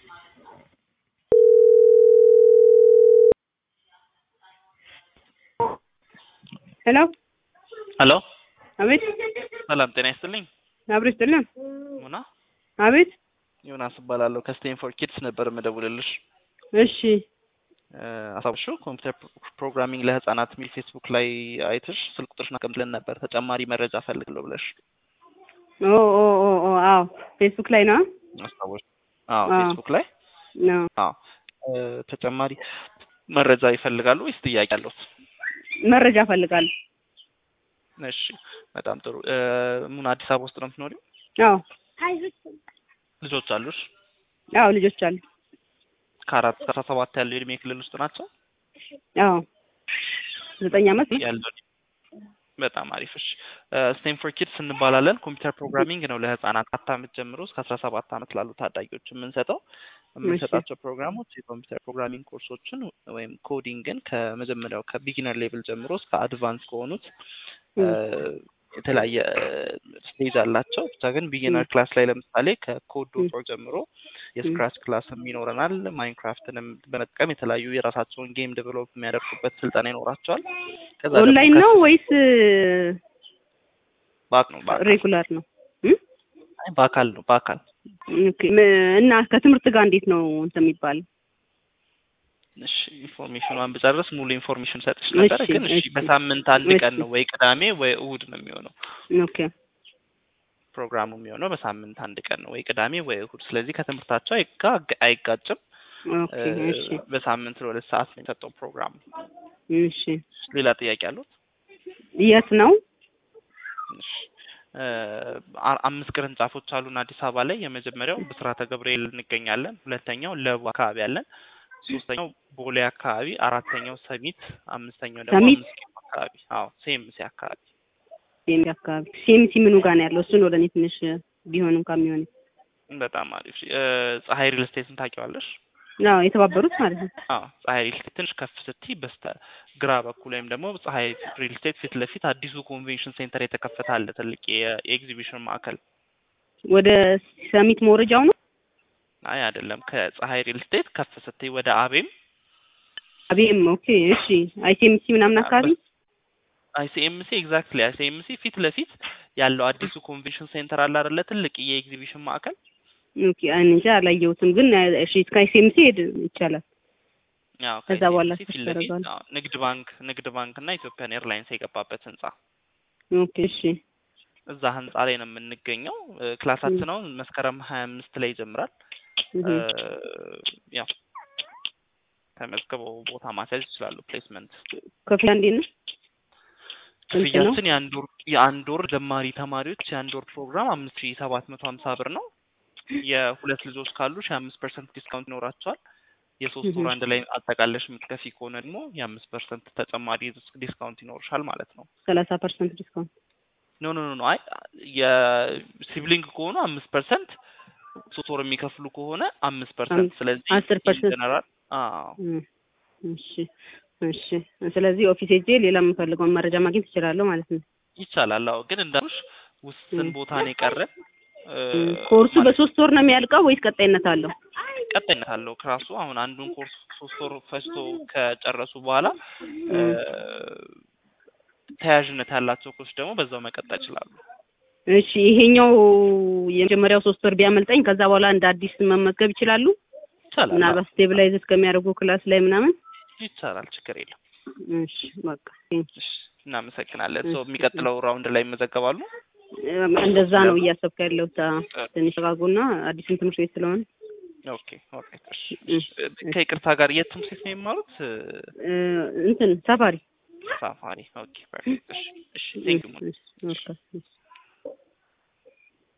ሄሎ ሄሎ አቤት ሰላም ጤና ይስጥልኝ። አብሮ ይስጥልን። ሙና አቤት ዮናስ እባላለሁ ከስቴንፎርድ ኪድስ ነበር የምደውልልሽ። እሺ አሳብሹ ኮምፒውተር ፕሮግራሚንግ ለህፃናት የሚል ፌስቡክ ላይ አይተሽ ስልክ ቁጥርሽን አቀምጥልን ነበር ተጨማሪ መረጃ ፈልግለሁ ብለሽ ኦ ኦ ኦ ኦ አዎ ፌስቡክ ላይ ነው አስታወሽ? አዎ አዎ። ፌስቡክ ላይ ነው አዎ እ፣ ተጨማሪ መረጃ ይፈልጋሉ ወይስ ጥያቄ አለዎት? መረጃ እፈልጋለሁ። እሺ በጣም ጥሩ እ፣ ሙና አዲስ አበባ ውስጥ ነው የምትኖሪው? አዎ ልጆች አሉሽ? አዎ ልጆች አሉ። ከአራት እስከ አስራ ሰባት ያለው የእድሜ ክልል ውስጥ ናቸው አዎ ዘጠኝ ዓመት ያለው በጣም አሪፍ እሺ ስቴንፎርድ ኪድስ እንባላለን ኮምፒውተር ፕሮግራሚንግ ነው ለህፃናት አራት ዓመት ጀምሮ እስከ አስራ ሰባት ዓመት ላሉ ታዳጊዎች የምንሰጠው የምንሰጣቸው ፕሮግራሞች የኮምፒውተር ፕሮግራሚንግ ኮርሶችን ወይም ኮዲንግን ከመጀመሪያው ከቢጊነር ሌቭል ጀምሮ እስከ አድቫንስ ከሆኑት እ፣ የተለያየ ስቴጅ አላቸው ብቻ ግን ቢጊነር ክላስ ላይ ለምሳሌ ከኮድ ዶት ኦርግ ጀምሮ የስክራች ክላስም ይኖረናል ማይንክራፍትንም በመጠቀም የተለያዩ የራሳቸውን ጌም ዴቨሎፕ የሚያደርጉበት ስልጠና ይኖራቸዋል ከዛ ደግሞ ኦንላይን ነው ወይስ ባክ ነው በአካል ሬጉላር ነው? እም? አይ፣ በአካል ነው በአካል ኦኬ ም- እና ከትምህርት ጋር እንዴት ነው እንትን የሚባለው? እሺ ኢንፎርሜሽኗን ብጨርስ ሙሉ ኢንፎርሜሽን ሰጥሽ ነበረ እሺ፣ ግን እሺ እሺ። በሳምንት አንድ ቀን እሺ። ነው ወይ ቅዳሜ ወይ እሁድ ነው የሚሆነው ኦኬ ፕሮግራሙ የሚሆነው በሳምንት አንድ ቀን ነው ወይ ቅዳሜ ወይ እሁድ ስለዚህ ከትምህርታቸው አይጋ- አይጋጭም ኦኬ እ፣ እሺ በሳምንት ለሁለት ሰዓት ነው የተሰጠው ፕሮግራሙ እሺ ሌላ ጥያቄ አሉት የት ነው? እሺ እ፣ አ- አምስት ቅርንጫፎች አሉን አዲስ አበባ ላይ የመጀመሪያው ብስራተ ገብርኤል እንገኛለን ሁለተኛው ለቡ አካባቢ አለን ሶስተኛው ቦሌ አካባቢ አራተኛው ሰሚት አምስተኛው ደግሞ ሰሚት? አምስት ኪሎ አካባቢ አዎ ሴምሴ አካባቢ ሲኤምሲ አካባቢ ሲኤምሲ ምኑ ጋር ነው ያለው? እሱን ወደ እኔ ትንሽ ቢሆንም ከሚሆን በጣም አሪፍ እ፣ ፀሐይ ሪል ስቴትን ታውቂዋለሽ አዎ የተባበሩት ማለት ነው። አዎ ፀሐይ ሪል ስቴት ትንሽ ከፍ ስትይ በስተ ግራ በኩል ወይም ደግሞ ፀሐይ ሪል ስቴት ፊት ለፊት አዲሱ ኮንቬንሽን ሴንተር የተከፈተ አለ ትልቅ የ- የኤግዚቢሽን ማዕከል ወደ ሰሚት መውረጃው ነው። አይ አይደለም ከፀሐይ ሪል ስቴት ከፍ ስትይ ወደ አቤም አቤም ኦኬ እሺ አይሲኤምሲ ምናምን አካባቢ አይሲኤምሲ ኤግዛክትሊ አይሲኤምሲ ፊት ለፊት ያለው አዲሱ ኮንቬንሽን ሴንተር አለ አይደለ ትልቅ የኤግዚቢሽን ማዕከል ኦኬ እኔ እንጃ አላየሁትም፣ ግን እሺ እስከ አይሲኤምሲ ሄድ ይቻላል። ያው ከዛ በኋላ ከአይሲኤምሲ ፊት ከፍ ለፊት ያደርጋል። አዎ፣ ንግድ ባንክ ንግድ ባንክ እና ኢትዮጵያን ኤርላይንስ የገባበት ህንጻ ኦኬ እሺ እዛ ህንጻ ላይ ነው የምንገኘው እ፣ ክላሳችን አሁን መስከረም ሀያ አምስት ላይ ይጀምራል እህ፣ እ፣ ያው ተመዝግበው ቦታ ማስያዝ ይችላሉ ፕሌስመንት ክፍያ እንዴት ነው? ስንት ነው? ክፍያችን የአንድ ወር የአንድ ወር ጀማሪ ተማሪዎች የአንድ ወር ፕሮግራም አምስት ሺ ሰባት መቶ ሀምሳ ብር ነው። የሁለት ልጆች ካሉ ሺ አምስት ፐርሰንት ዲስካውንት ይኖራቸዋል። የሶስት ወር እህ። አንድ ላይ አጠቃለሽ የምትከፊ ከሆነ ደግሞ የአምስት ፐርሰንት ተጨማሪ ዲስካውንት ይኖርሻል ማለት ነው። ሰላሳ ፐርሰንት ዲስካውንት ኖ ኖ ኖ አይ የሲብሊንግ ከሆኑ አምስት ፐርሰንት ሶስት ወር የሚከፍሉ ከሆነ አምስት ፐርሰንት ስለዚህ አስር ፐርሰንት ጀነራል አዎ እም፣ እሺ እሺ። ስለዚህ ኦፊስ ሄጄ ሌላ የምፈልገውን መረጃ ማግኘት እችላለሁ ማለት ነው። ይቻላል። አዎ ግን እንዳልኩሽ ውስን እም። ቦታ ነው የቀረን እ፣ እም፣ ኮርሱ ማለት በሶስት ወር ነው የሚያልቀው ወይስ ቀጣይነት አለው? ቀጣይነት አለው ክላሱ አሁን አንዱን ኮርስ ሶስት ወር ፈጅቶ ከጨረሱ በኋላ እ፣ እም። ተያያዥነት ያላቸው ኮርስ ደግሞ በዛው መቀጠል ይችላሉ። እሺ ይሄኛው የመጀመሪያው ሶስት ወር ቢያመልጠኝ ከዛ በኋላ እንደ አዲስ መመዝገብ ይችላሉ? ይቻላል። አዎ፣ ምናልባት ስቴብላይዝ እስከሚያደርጉ ክላስ ላይ ምናምን። ይቻላል። ችግር የለም። እሺ በቃ እሺ፣ እናመሰግናለን። ሰው እሺ፣ የሚቀጥለው ራውንድ ላይ ይመዘገባሉ። እም፣ እንደዛ ነው እያሰብኩ ያለሁት። አዎ፣ ትንሽ ተጋጉና አዲስም ትምህርት ቤት ስለሆነ ኦኬ ኦኬ። እሺ፣ እሺ፣ እሺ። ከይቅርታ ጋር የት ትምህርት ቤት ነው የሚማሩት? እ፣ እንትን ሳፋሪ ሳፋሪ። ኦኬ ፐርፌክት። እሺ፣ እሺ። ቴንክ ዩ እሺ፣ እሺ፣ ኦኬ፣ እሺ።